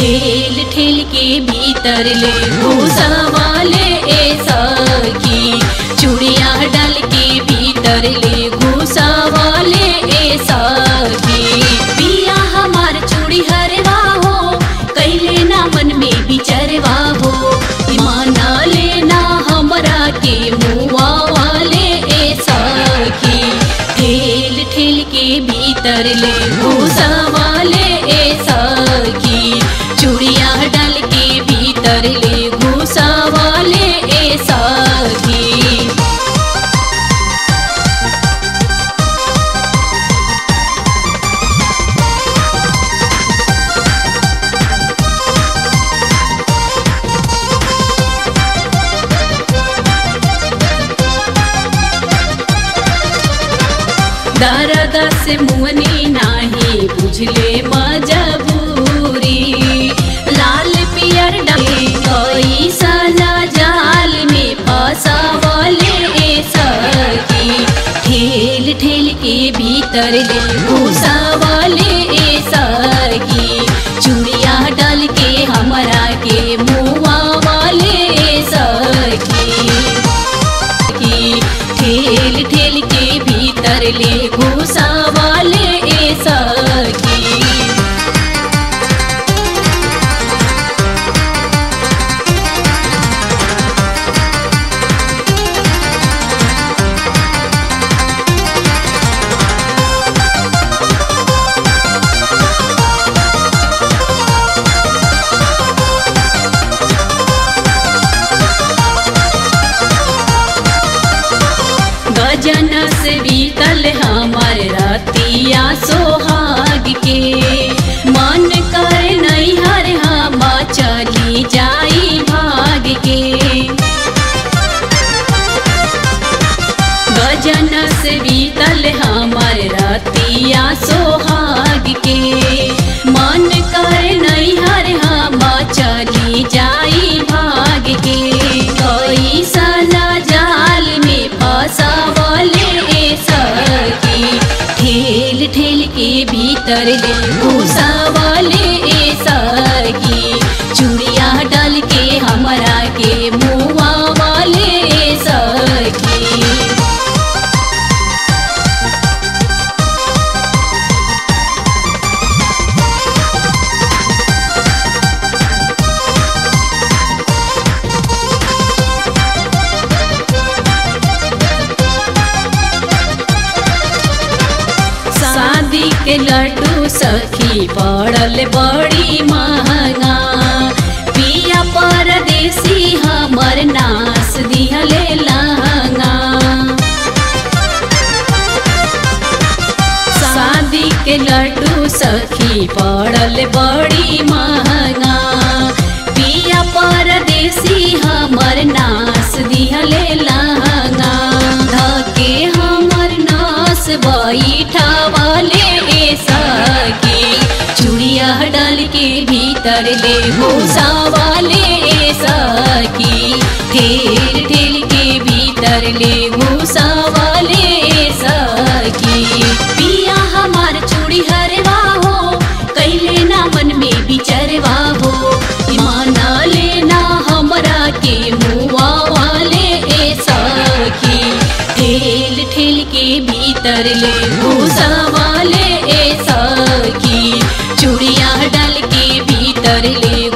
ठेल ठेल के भीतर ले भूसा वाले ए सखी चूड़िया डाल के भीतर ले भूसा वाले ए सखी पिया हमार चूड़ी हरवा हो कैले ना मन में बिचरवा हो माना लेना हमरा के मुआ वाले ए सखी ठेल ठेल के भीतर ले भूसा वाले ए सखी चूड़िया डाल के भीतर ले भूसा वाले ए सखी दर्द से मुअनी नाही बुझले मजबूरी लाल पियर डाले कोई सजा जाल में फसावले ए सखी ठेल ठेल के भीतर ले घुसावले ए सखी चूड़िया डाल के हमरा के मुआ वाले ए सखी की ठेल ठेल के भीतर ले घुसा वाले ए सखी गजन से बीतल हमार रतिया सोहाग के मन कर नैहर हम चली जाई भाग के गजन से बीतल हमार रतिया सोहाग के मन कर नैहर हम चली जाई भाग के कोई सजा जाल में फसावले ए सखी ठेल ठेल के भीतर ले घुसावले ए सखी चूड़िया डाल के हमरा के मुआ वाले ए सखी शादी के लड्डू सखी पड़ल बड़ी महंगा पिया परदेसी हमर नास दिहले लहंगा शादी के लड्डू सखी पड़ल बड़ी महंगा पिया परदेसी हमर नास दिहले लहंगा धके हमर नास बैठा वाले ए सखी चूड़िया डाल के भीतर ले भूसा वाले ए सखी ठेल ठेल के भीतर ले भूसा वाले ए सखी पिया हमार चूड़ी हरवा हो कैले ना मन में बिचरवा हो माना लेना हमरा के मुआ वाले ए सखी ठेल ठेल के भीतर ले भूसा वाले ए सखी चूड़िया डाल के भीतर ले